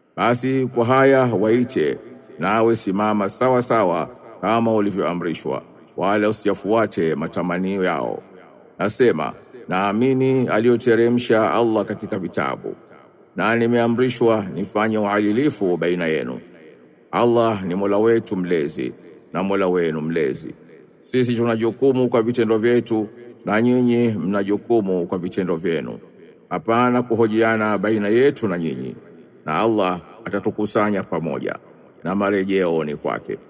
Basi kwa haya waite, nawe simama sawa sawa kama ulivyoamrishwa, wala usiyafuate matamanio yao. Nasema, naamini aliyoteremsha Allah katika vitabu, na nimeamrishwa nifanye uadilifu baina yenu. Allah ni Mola wetu mlezi na Mola wenu mlezi. Sisi tuna jukumu kwa vitendo vyetu na nyinyi mna jukumu kwa vitendo vyenu. Hapana kuhojiana baina yetu na nyinyi, na Allah atatukusanya pamoja, na marejeo ni kwake.